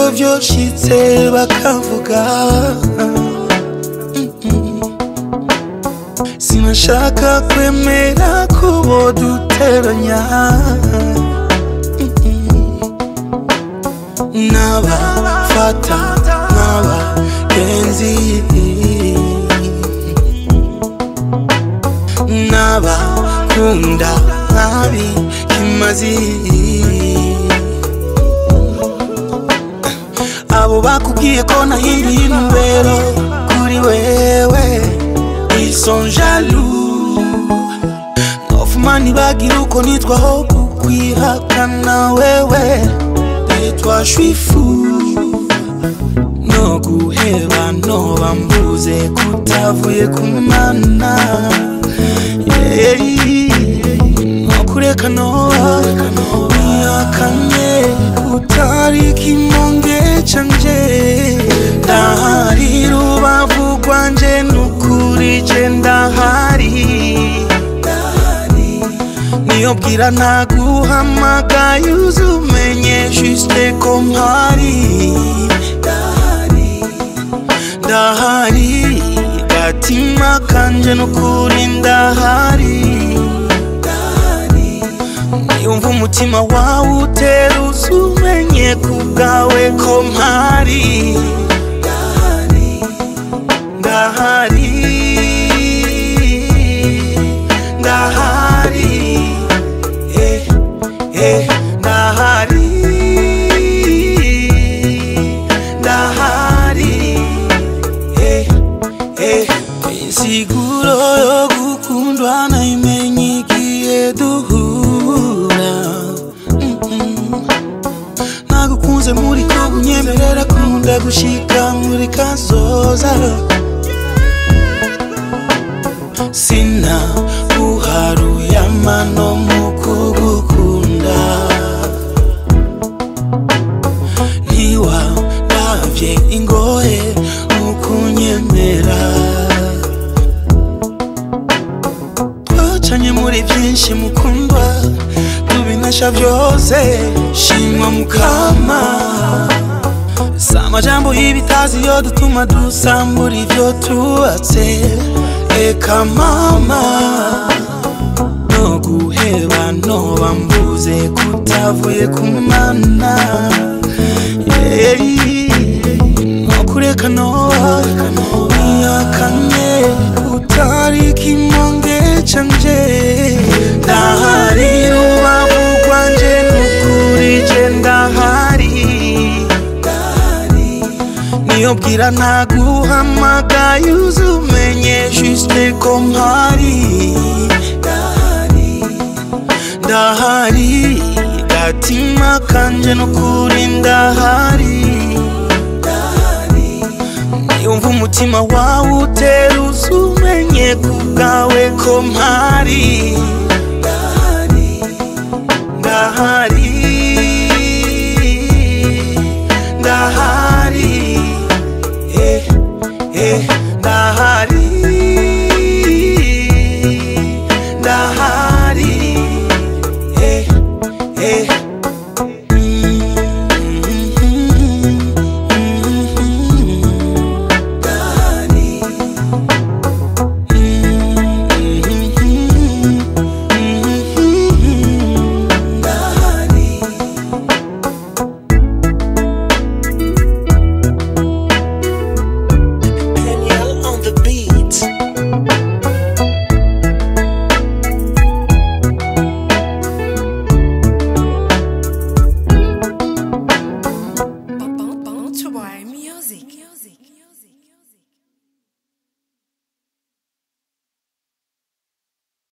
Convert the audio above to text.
vyoshitse bakavuga sinashaka kwemera kubo duteranya n'abafata nk'abagenzi n'abakunda nkabi kimazi abo bakubwiye ko nahinduye intumbero kuri wewe ils sont jaloux nofuma ntibagira uko nitwaho kukwihakana wewe et toi je suis fou no guheba noba mbuze kutavuye ku mana Yeah, no kureka noba nihakanye utari kimonge canje ndahari rubavu rwanje nukuri je ndahari niyo bwira ntaguhamagaye uzumenye juste ko mpari ndahari gatima kanje nukuri ndahari niyumva umutima wawe utera uzumenye ku bwawe ko mpari ndahari ndahari eh, eh, ndahari ndahari eh, eh. insiguro yo gukundwa nayimenye igihe duhura Mm-mm. nagukunze muri ko bunyemerera kunda gushika muri kazoza sina uharuye amano mu kugukunda ntiwandavye ingohe mu kunyemera twacanye muri byinshi mukundwa tubinasha byose shimwa mukama si amajambo y'ibitazi yo dutuma dusambura ibyo tubatse eka mama no guheba noba mbuze kutavuye ku mana Yeah, no kureka noba nihakanye utari kimonge canje ndahari rubavu rwanje nukuri je ndahari niyo bwira ntaguhamagaye uzumenye juste ko mpari ndahari gatima kanje nukuri ndahari niyumva umutima wawe utera uzumenye ku bwawe ko mpari ndahari ndahari eh, eh, ndahari ndahari eh, eh.